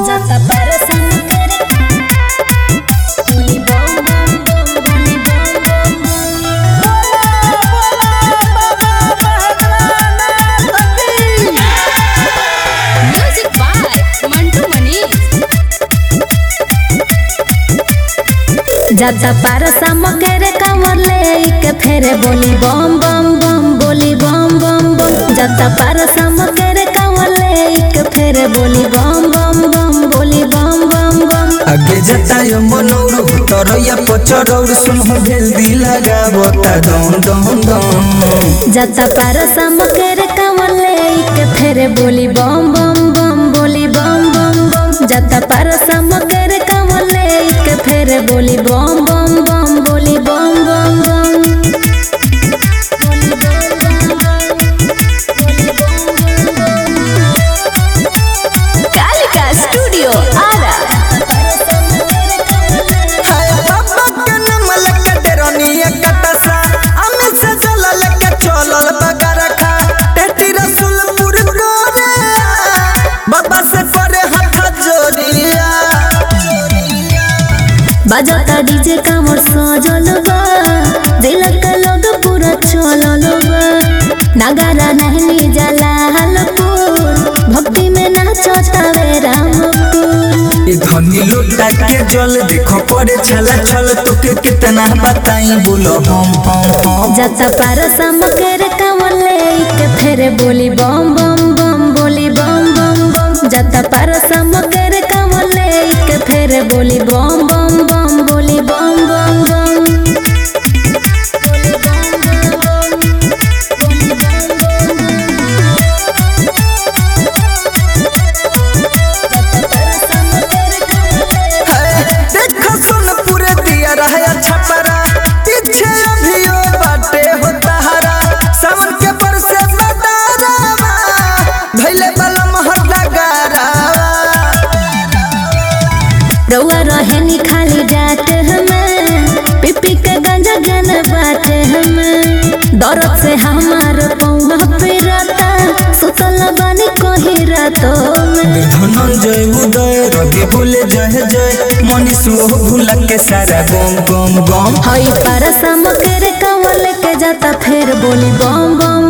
जाता परसन करे बोली बम बम बम बोली बम बम म्यूजिक बाय मंटू मनीष जाता पारसा मकेरे कांवर ले के फेरे बोली बम बम बम बोली बम बम बम जाता पारसा मकेरे कांवर ले के फेरे बोली बम बम बम बोली बम बम बम आगे जतायो मनौरो तरैया पचरौर सुनहो भेल्दी लगावता दम दम दम जाता पारसा मकेरे कांवर ले के फेरे बोली बम बम बम बोली बम बम बम जाता पारसा मकेरे कांवर ले के फेरे बोली बम बम बम बोली बम बम बम बोली बम बम कालिका स्टूडियो आरा हाय बाबा के नमल के डेरनिया कटसा अमे से चलल के चलल बगरखा टेटी रसुलपुर गोरे बाबा से करे हाथ जोड़िया बजाता डीजे कामर सजल बा दिल के लोग पूरा चलल बा नगारा नहनी जला हलपुर भक्ति में नाचता वे रामपुर ई धनी लोटा के जल देखो पड़े छला छल तोके कितना बताई बोलो हम हम हम जता पारसा मकर कांवर ले के फेरे बोली बम बम बम बोली बम बम बम जता पारसा मकर कांवर ले के फेरे बोली बम बम बम बोली बम बम बम बोली बम बम बम बोली बम बम है, देखो सोनपुर दिया रहा छपरा पीछे अभियो बाटे हो तहरा सावन के बरसे बदारावा भैले वाला महला गारावा रउआ रहेनी खाली डाट हमें पिपी के गंजा गन बाट हमें दर्द से हमार पौवा पिरता सुतल बानी कही रातों में धनंजय उदय रवि बोले जय जय मनीष वो भूला के सारा गम गम गम हई पारसा मकर कंवर लेके जाता फेर बोली बम बम